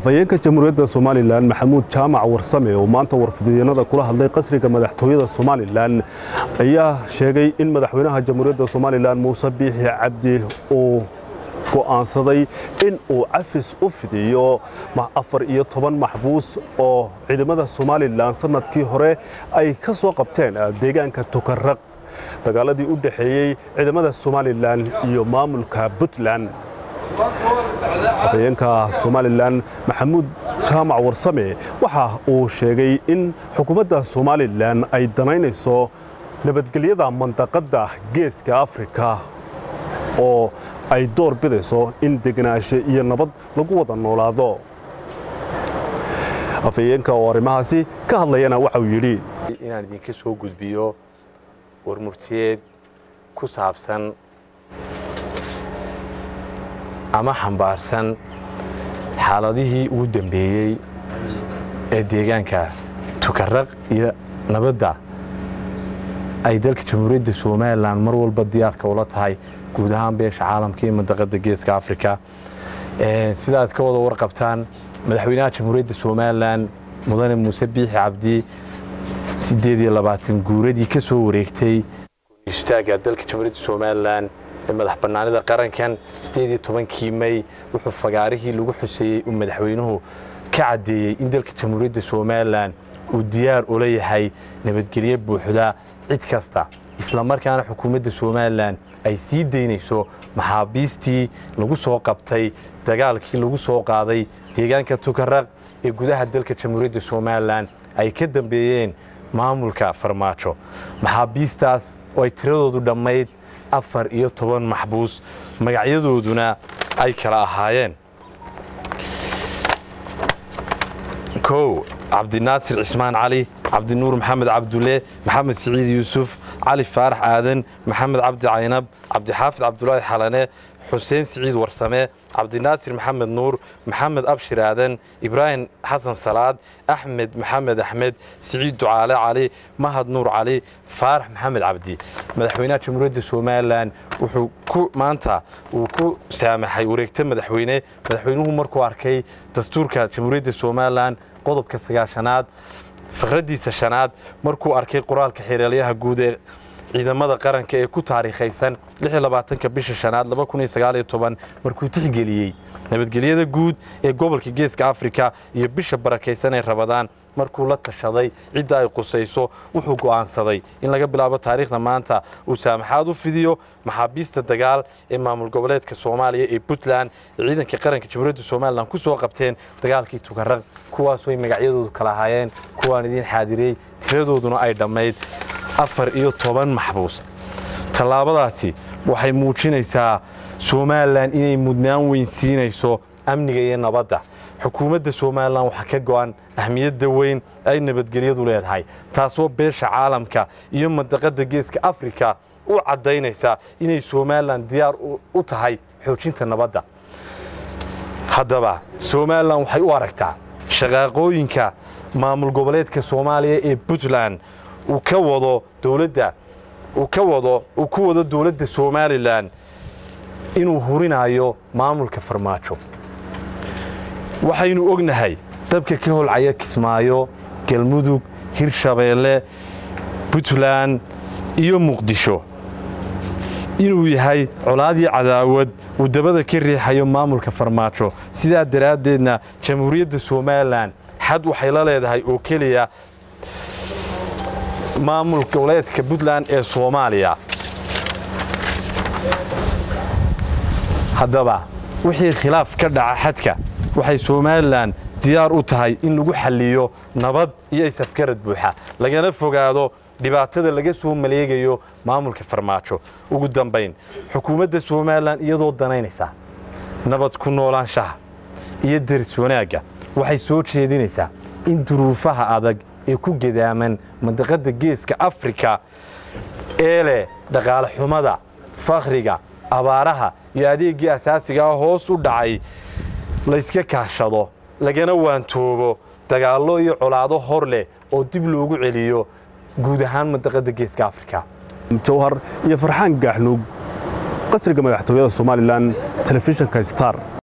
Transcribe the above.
afhayeenka jamhuuriyadda somalilan maxamuud jaamac warsame oo maanta warfidyeennada kula hadlay qasriga madaxtooyada somalilan ayaa sheegay in madaxweynaha jamhuuriyadda somalilan muuse biixi cabdi uu go'aansaday in uu cafis u fidiyo afar iyo toban maxbuus oo ciidamada somalilan sannadkii hore ay ka soo qabteen deegaanka tukaraq dagaaladii u dhexeeyey ciidamada somalilan iyo maamulka puntland afhayeenka somalilan maxamuud jaamac warsame waxa uu sheegay in xukuumadda somalilan ay danaynayso nabadgelyada mandaqadda geeska afrika oo ay door bidayso in degenaansho iyo nabad lagu wada noolaado afhayeenka oo arrimahaasi ka hadlayana waxauu yidhi inaan idinka soo gudbiyo warmurtiyeed ku saabsan ama xambaarsan xaaladihii ugu dambeeyey ee deegaanka tukaraq iyo nabadda ay dalka jamhuuriyadda somalilan mar walba diyaarka ula tahay guud ahaan beesha caalamka iyo mandaqadda geeska afrika sida aad ka wada warqabtaan madaxweynaha jamhuuriyadda somalilan mudane muuse biixi cabdi siddeed iyo labaatan guuradii ka soo wareegtay istaagga dalka jamhuuriyadda somalilan ee madax bannaanida qarankan siddeed iyo tobankii may wuxuu fagaarihii lagu xuseeyey uu madaxweynuhu ka caddeeyey in dalka jamhuuriyadda somalilan uu diyaar ula yahay nabadgelyo buuxda cid kasta isla markaana xukuumadda somalilan ay sii daynayso maxaabiistii lagu soo qabtay dagaalkii lagu soo qaaday deegaanka tukaraq ee gudaha dalka jamhuuriyadda somalilan ay ka dambeeyeen maamulka farmaajo maxaabiistaas oo ay tiradoodu dhammayd afar iyo toban maxbuus magacyadooduna ay kala ahaayeen kow cabdinaasir cismaan cali cabdinuur maxamed cabdulle maxamed siciid yuusuf cali faarax aadan maxamed cabdi caynab cabdixaafid cabdulaahi xalane xuseen siciid warsame cabdinaasir maxamed nuur maxamed abshir aadan ibraahim xasan salaad axmed maxamed axmed siciid ducaale cali mahad nuur cali faarax maxamed cabdi madaxweynaha jamhuuriyadda somalilan wuxuu ku maanta uu ku saamaxay wareegta madaxweyne madaxweynuhu markuu arkay dastuurka jamhuuriyadda somalilan qodobka sagaashanaad fakraddiisa shanaad markuu arkay qoraalka xeeraalyaha guud ee ciidamada qaranka ee ku taariikhaysan ka bisha shanaad markuu tixgeliyey nabadgelyada guud ee gobolka geeska afrika iyo bisha barakaysan ee rabadaan markuu la tashaday cidda ay qusayso wuxuu go'aansaday in laga bilaabo taariikhda maanta uu saamaxaad u fidiyo maxaabiista dagaal ee maamul goboleedka soomaaliya ee puntland ee ciidanka qaranka jamhuuriyadda somalilan ku soo qabteen dagaalkii tukaraq kuwaasooy magacyadoodu kala ahaayeen kuwaan idiin xaadiriyey tiradooduna ay dhammayd afar iyo toban maxbuus tallaabadaasi waxay muujinaysaa somalilan inay mudnaan weyn siinayso amniga iyo nabadda xukuumadda somalilan waxaa ka go'an ahmiyadda weyn ay nabadgelyadu leedahay taasoo beesha caalamka iyo mandaqadda geeska afrika u caddaynaysa inay somalilan diyaar u tahay xoojinta nabadda haddaba somalilan waxay u aragtaa shaqaaqooyinka maamul goboleedka soomaaliya ee puntland uu ka wado dowladda uu ka wado uu ku wado dowladda somalilan inuu hurinayo maamulka farmaajo waxaynu ognahay dabka ka holcaya kismaayo galmudug hirshabeelle puntland iyo muqdisho inuu yahay colaadii cadaawad uu dabada ka riixayo maamulka farmaajo sidaa daraaddeedna jamhuuriyadda somalilan xad waxay la leedahay oo keliya maamul goboleedka puntland ee soomaaliya haddaba wixii khilaaf ka dhaca xadka waxay somalilan diyaar u tahay in lagu xalliyo nabad iyo isafgarad buuxa lagana fogaado dhibaatada laga soo maleegayo maamulka farmaajo ugu dambayn xukuumadda somalilan iyadoo danaynaysaa nabad ku noolaanshaha iyo daris wanaagga waxay soo jeedinaysaa in duruufaha adag ee ku gedaaman mandaqadda geeska afrika ee leh dhaqaale xumada fakhriga abaaraha iyo adeeggii asaasiga ah hoos u dhacay layska kaashado lagana waantoobo dagaallo iyo colaado hor leh oo dib loogu celiyo guud ahaan mandaqadda geeska afrika jawhar iyo farxaan gaaxnuug qasriga madaxtooyada somalilan telefishinka star